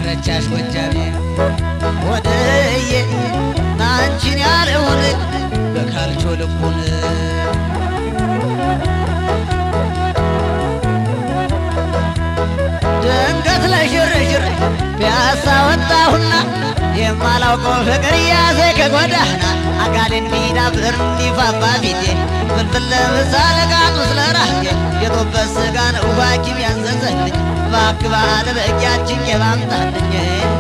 ረቻሽ ጎጃሜ ወደዬ ናንቺን ያለውን በካልቾ ልቡን ድንገት ለሽርሽር ፒያሳ ወጣሁና የማላውቀው ፍቅር ያዘ ከጎዳና አካል እንዲዳብር እንዲፋፋ ፊቴ ፍልፍል ለምሳ ለቃጡ ስለ ራሴ የጦበት ስጋ ነው ሐኪም ያዘዘልኝ እባክህ ባለ በእጃችን የማምጣልኝ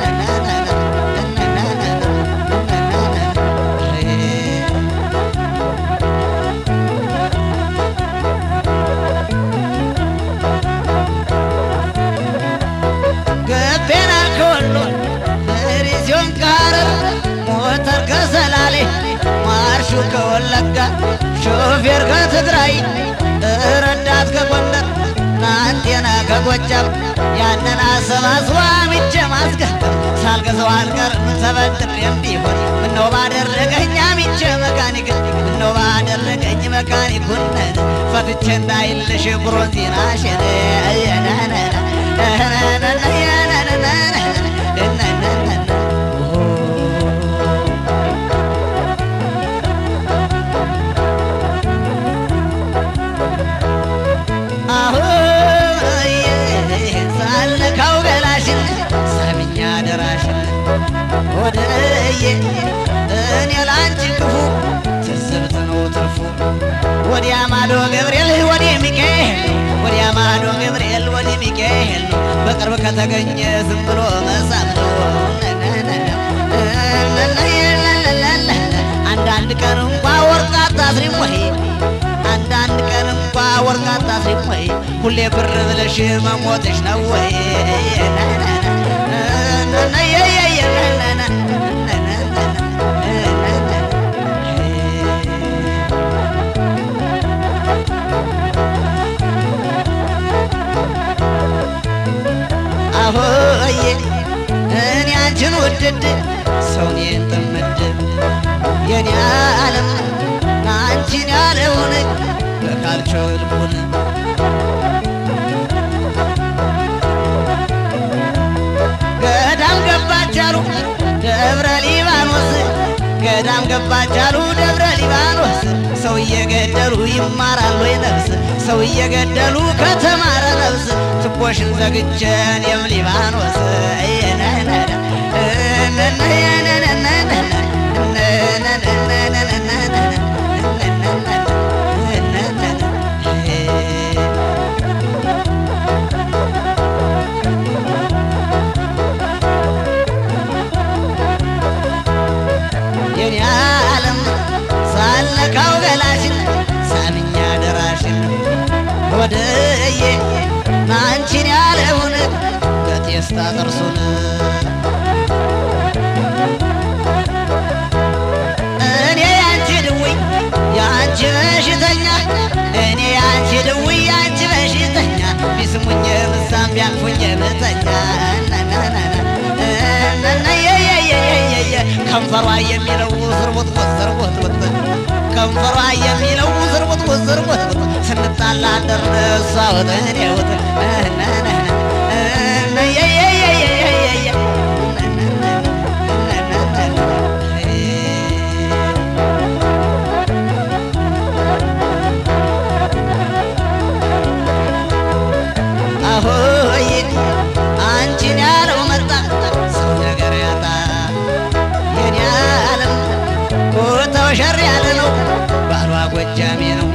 ገቤና ከወሎ ሪዚዮን ከሐረር ሞተር ከሰላሌ ማርሹ ከወለጋ ሾፌር ከትግራይ ረዳት ከጎንደር ናንቴና ከጎጃም ያንን አሰባስባ ምቼ ማስገጠም ሳልገዛው አልቀርም ተበድሬም ቢሆን ምነው ባደረገኝ አምቼ መካኒክ ምነው ባደረገኝ መካኒኩን ፈትቼ እንዳይልሽ ብሮንዚናሽን ሳልነካው ገላሽን ሳምኛ ደራሽን ወደዬ እኔ ላንቺ ክፉ ትዝብት ነው ትርፉ ወዲያ ማዶ ገብርኤል ወዲህ ሚካኤል ወዲያ ማዶ ገብርኤል ወዲህ ሚካኤል በቅርብ ከተገኘ ዝም ብሎ መሳም ነው አንዳንድ ቀን እንኳ ወርቅ አታስሪም ወይ አንዳንድ ቀን እንኳ ወርቅ አታስሪም ወይ ሁሌ ብር ብለሽ መሞትሽ ነው ወይ አሆዬ እኔ አንቺን ውድድ ሰውን ጥምድ የኔ ዓለም አንቺን ያለውን በካልቾ ልቡን ገዳም ገባች አሉ ደብረ ሊባኖስ ገዳም ገባች አሉ ደብረ ሊባኖስ ሰው እየገደሉ ይማራል ወይ ነፍስ ሰው እየገደሉ ከተማረ ነፍስ ትቦሽን ዘግቼን የም ሊባኖስ የኔ ዓለም ሳልነካው ገላሽን ሳምኛ ደራሽን ወደዬ ናንቺን ያለውን በቴስታ ጥርሱን እኔ ያንቺ ድውይ ያንቺ በሽተኛ እኔ ያንቺ ድውይ ያንቺ በሽተኛ ቢስሙኝ ምሳም ቢያልፉኝ ምተኛ ከንፈሯ የሚለው ዝርቦት ዝርቦት ከንፈሯ የሚለው ዝርቦት ዝርቦት ስንጣላ አደርን እሷ ወጥ እኔ ወጥ አሆይ አንቺን ያለው መጣ ሰው ነገር ያጣ የኔ ዓለም ቦታው ሸር ያለ ነው ባሏ ጎጃሜ ነው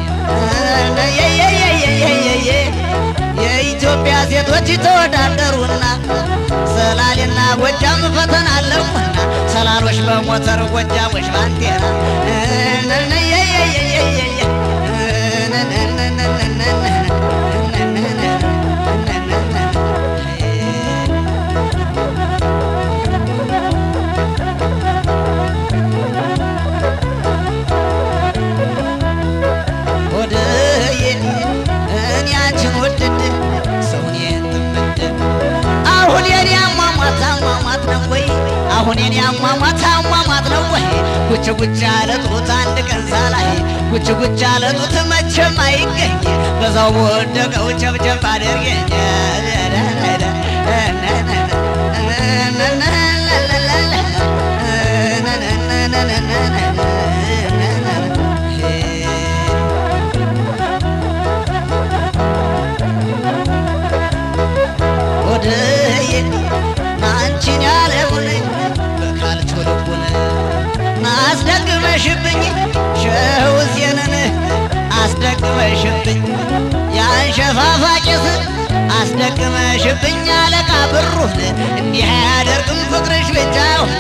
የየየየየየየ የኢትዮጵያ ሴቶች ተወዳደሩና ሰላሌና ጎጃም ፈተና አለፉና ሰላሎች በሞተር ጎጃሞች ባንቴና ወደዬ እኔ አንቺን ወድድ ሰውን የትምድ አሁን የኔ አሟሟት አሟሟት ነው ወይ አሁን የኔ አሟሟት አሟሟት ነው ወይ ጉች ጉች ያለ ጡት አንድ ቀን ሳላይ ጉች ጉች ያለ ጡት መቼም አይገኝ በዛው በወደቀው ጨብጨብ አድርገኝ አስደክመሽብኝ አለቃ ብሩን እንዲህ አያደርግም ፍቅርሽ ብቻውን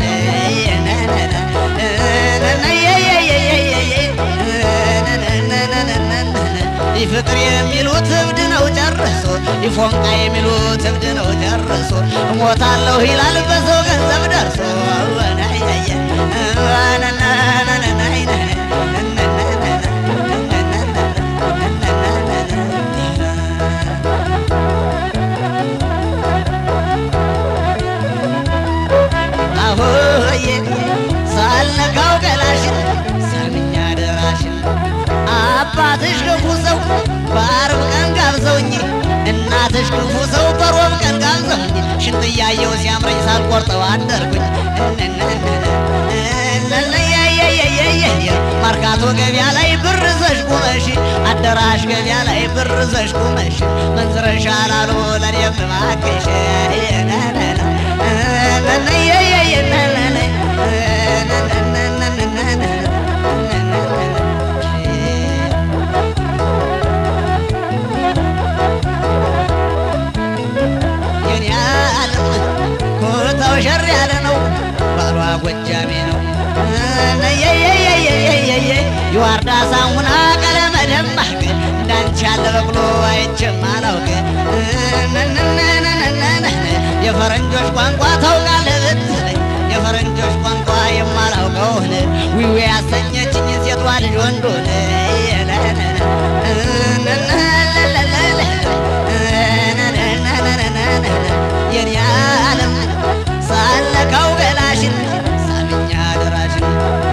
ፍቅር የሚሉት እብድ ነው ጨርሶ ይፎንቃ የሚሉት እብድ ነው ጨርሶ እሞታለሁ ይላል በሰው ገንዘብ ደርሶ አሆዬ ሳልነካው ገላሽን ሳምኛ ደራሽን አባትሽ ክፉ ሰው በአርብ ቀን ጋብዘውኝ እናትሽ ክፉ ሰው በሮብ ቀን ጋብዘውኝ ሽንት እያየው ሲያምረኝ ሳልቆርጠው አደርኩኝ ማርካቶ ገቢያ ላይ ብር ዘሽ ቁመሽ አዳራሽ ገቢያ ላይ ብር ዘሽ ቁመሽ መንዝረሻ ላሉ ለኔም እባክሽ የኔ ዓለም ኮታው ሸር ያለ ነው ባሏ ጎጃሜ ነው የዋርዳ ሳሙና ቀለመ ደማቅ እንዳንቺ ያለ በቅሎ አይቼም አላውቅ የፈረንጆች ቋንቋ ታውቃለህ ብትለኝ የፈረንጆች ቋንቋ የማላውቀውን ዊዊ ያሰኘችኝ ሴቷ ልጅ ወንዶን የኔ ዓለም ሳለካው ገላሽን ሳምኛ ደራሽን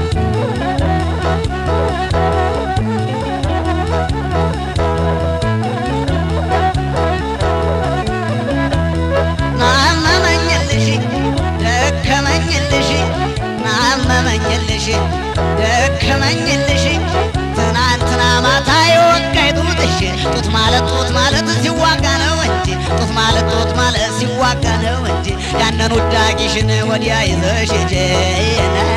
ናመመኝልሽ ደከመኝልሽ ናመመኝልሽ ደከመኝልሽ ትናንትና ማታ የወጋይ ጡትሽ ጡት ማለት ጡት ማለት ሲዋጋ ነው እንጂ ጡት ማለት ጡት ማለት ሲዋጋ ነው እንጂ ያንን ውዳቂሽን ወዲያ ይዘሽ ሂጂ